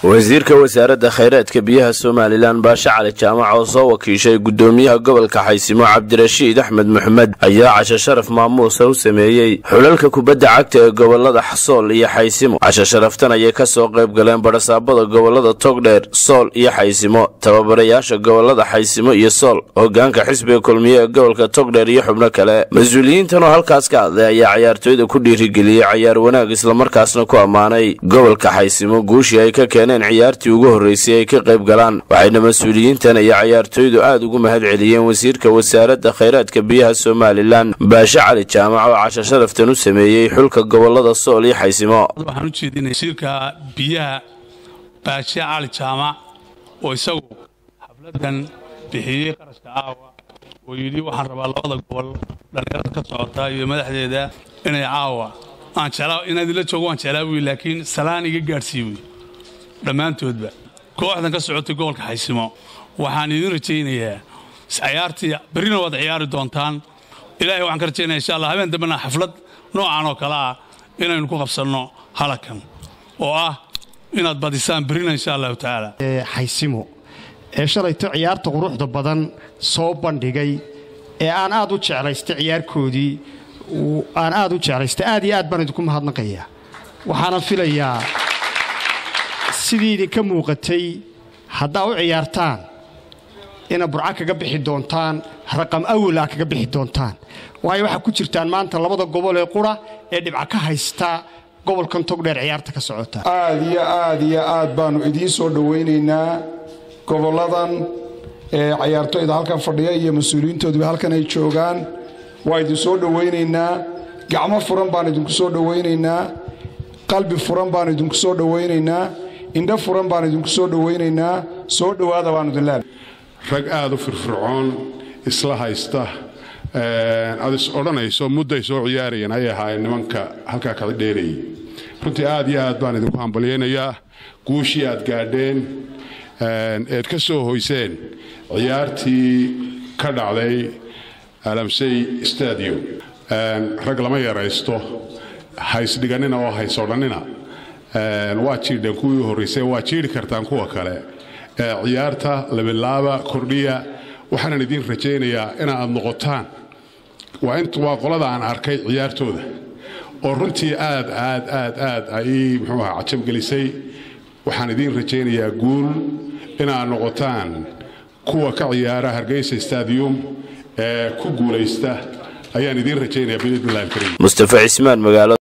wasiirka wasaaradda khayraadka biyaha somalilan baashe cali jaamac oo soo wakiishay gudoomiyaha gobolka xaysimo cabdirashiid axmed maxmed ayaa casho sharaf maamuusa u sameeyey xulalka kubadda cagta ee gobolada sool iyo xaysimo casho sharaftan ayay kasoo qayb galeen badhasaabada gobolada togdheer sool iyo xaysimo tababarayaasha gobolada xaysimo iyo sool hogaanka xisbiga kulmiye ee gobolka togdheer iyo xubno kale mas-uuliyiintan oo halkaas ka hadlay ayaa cayaartooyda ku dhiirigeliyey cayaar wanaag islamarkaasna ku ammaanay gobolka xaysimo guushii ay ka keeneen ciyaartii ugu horreysay ay ka qayb galaan waxayna mas-uuliyiintan iyo cayaartooydu aad ugu mahad celiyeen wasiirka wasaaradda khayraadka biyaha somalilan baashe cali jaamac oo casho sharaftan u sameeyey xulka gobolada sool iyo xaysimo waxaan u jeedinaya wasiirka biyaha baashe cali jaamac oo isagu xafladan bixiyey qarashka caawa oo yidhi waxaan rabaa labada gobol dhallinyarada ka socota iyo madaxdeeda inay caawa aan jeclaa inaad ila joogo waan jeclaa wiy laakiin salaan iga gaadhsii wey dhammaantoodba kooxdan ka socotay gobolka xaysimo waxaan idin rajaynayaa cayaartii berrina waad ciyaari doontaan ilaahay waxaan ka rajaynaya insha allah habeen dambena xaflad noocan oo kale ah inaynu ku qabsanno halakan oo ah inaad badisaan berrina insha allahu tacaala xaysimo ee shalayto ciyaarta quruxda badan soo bandhigay ee aan aad u jeclaystay ciyaarkoodii aan aad u jeclaystay aad iyo aad baan idinku mahadnaqayaa waxaana filayaa sidii idinka muuqatay haddaa u ciyaartaan ina burca kaga bixi doontaan raqam awala kaga bixi doontaan waayo waxaa ku jirtaan maanta labada gobol ee qura ee dhibca ka haysta gobolkan togdheer ciyaarta ka socota aad iyo aad iyo aad baannu idiin soo dhowaynaynaa gobolladan ee cayaartoyda halkan fadhiya iyo mas-uuliyiintooduba halkan ay joogaan waa idin soo dhowaynaynaa gacmo furan baan idinku soo dhowaynaynaa qalbi furan baan idinku soo dhowaynaynaa indho furan baan idinku soo dhowaynaynaa soo dhowaada baanu idin leenahay rag aad u firfircoon isla haysta aad is odhanayso mudday soo ciyaarayeen hay ahaayeen nimanka halkaa kala dheerayay runtii aad iyo aad baan idinku hambalyaynayaa guushii aad gaadheen eed ka soo hoyseen ciyaartii ka dhacday alamsey stadium rag lama yaraysto haysdhiganina oo haysodhannina waa jiidheen kuwii horraysay waa jiidhi kartaan kuwa kale ciyaarta labilaaba kordhiya waxaanan idiin rajaynayaa inaad noqotaan waa qolada aan arkay ciyaartooda oo runtii aad aad aad aad ay muxuu aha cajabgelisay waxaan idiin rajaynayaa guul inaad noqotaan kuwa ka ciyaara hargeysa stadium ee ku guulaysta ayaan idiin rajaynayaa biidnillahi alkariim mustafa cismaan magaalo